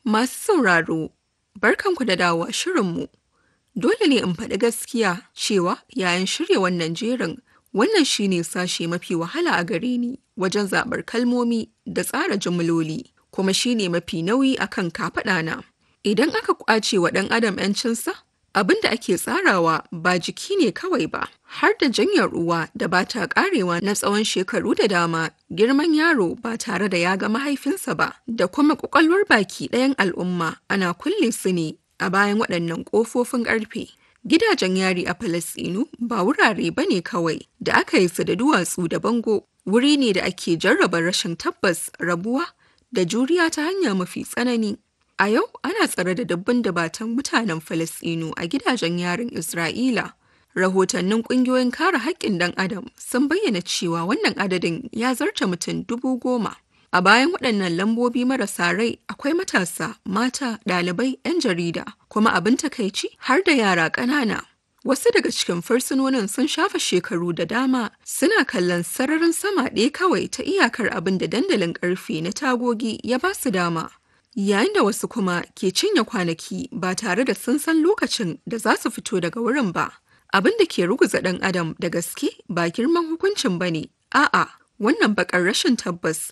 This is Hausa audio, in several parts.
Masu sauraro, barkanku da dawowa shirinmu. Dole ne in faɗi gaskiya cewa yayin shirya wannan jerin wannan shine sashe mafi wahala a gare ni wajen zaɓar kalmomi da tsara jimloli kuma shine mafi nauyi akan kafaɗana. Idan aka ƙwace wa ɗan adam 'yancinsa, abin da ake tsarawa ba jiki ne kawai ba, har da janyar ruwa da ba ta ƙarewa na tsawon shekaru da dama, girman yaro ba tare da ya ga mahaifinsa ba, da kuma ƙwaƙwalwar baki ɗayan al'umma ana kulle su ne a bayan waɗannan ƙofofin ƙarfe. Gidajen yari a Falasɗinu ba wurare ba ne kawai da aka yi su da duwatsu da bango, wuri ne da ake jarraba rashin tabbas, rabuwa da juriya ta hanya mafi tsanani. A yau ana tsare da dubban dabatan mutanen Falasɗinu a gidajen yarin Isra'ila. Rahotannin ƙungiyoyin kare haƙƙin ɗan Adam sun bayyana cewa wannan adadin ya zarta mutum dubu goma. A bayan waɗannan lambobi marasa rai akwai matasa, mata, ɗalibai, 'yan jarida, kuma abin takaici har da yara ƙanana. Wasu daga cikin fursunonin sun shafa shekaru da dama suna kallon sararin sama ɗaya kawai ta iyakar abin da dandalin ƙarfe na tagogi ya ba su dama. Yayin da wasu kuma ke cinye kwanaki ba tare da sun san lokacin da za su fito daga wurin ba. Abin da ke ruguza ɗan adam da gaske ba girman hukuncin ba ne, a'a wannan baƙar rashin tabbas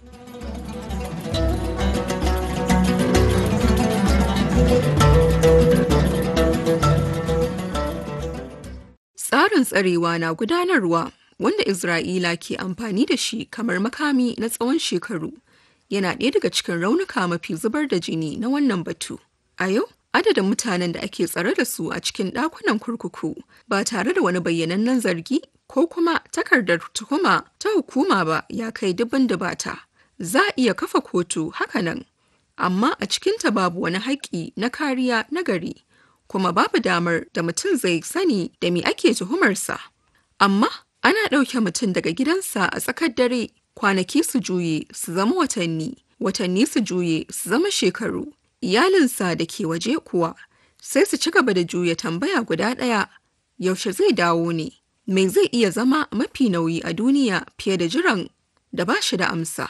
Tsarin tsarewa na gudanarwa wanda Isra'ila ke amfani da shi kamar makami na tsawon shekaru yana ɗaya daga cikin raunuka mafi zubar da jini na wannan batu. A yau, adadin mutanen da ake tsare da su a cikin ɗakunan kurkuku ba tare da wani bayyanannen zargi ko kuma takardar tuhuma ta hukuma ba ya kai dubin dubata. Za a iya kafa kotu hakanan, amma a cikinta babu wani haƙƙi na kariya na gari. kuma babu damar da mutum zai sani da me ake tuhumarsa. Amma ana ɗauke mutum daga gidansa a tsakar dare kwanaki su juye su zama watanni, watanni su juye su zama shekaru. Iyalinsa da ke waje kuwa sai su ci gaba da juya tambaya guda ɗaya yaushe zai dawo ne, me zai iya zama mafi nauyi a duniya fiye da jiran da ba shi da amsa.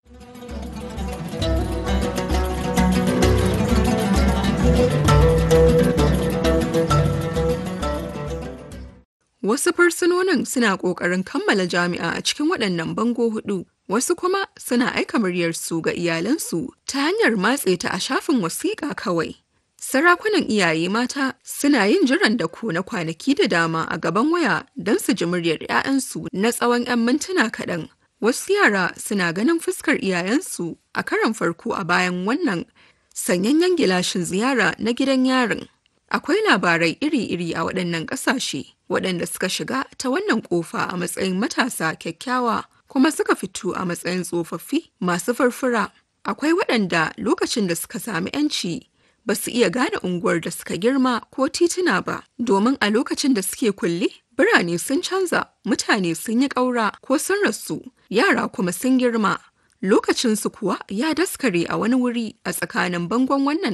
Wasu fursunonin suna ƙoƙarin kammala jami'a a cikin waɗannan bango hudu, wasu kuma suna aika muryarsu ga iyalansu ta hanyar matse ta a shafin wasiƙa kawai. Sarakunan iyaye mata suna yin jiran da ko na kwanaki da dama a gaban waya don su ji muryar 'ya'yansu na tsawon 'yan mintuna kaɗan. Wasu yara suna ganin fuskar iyayensu a karon farko a bayan wannan sanyayyen gilashin ziyara na gidan yarin. Akwai labarai iri-iri a waɗannan ƙasashe waɗanda suka shiga ta wannan ƙofa a matsayin matasa kyakkyawa kuma suka fito a matsayin tsofaffi masu farfura. Akwai waɗanda lokacin da suka sami 'yanci ba su iya gane unguwar da suka girma ko tituna ba, domin a lokacin da suke kulle birane sun canza, mutane sun yi ƙaura ko sun rasu, yara kuma sun girma. Lokacinsu kuwa ya daskare a wani wuri a tsakanin bangon wannan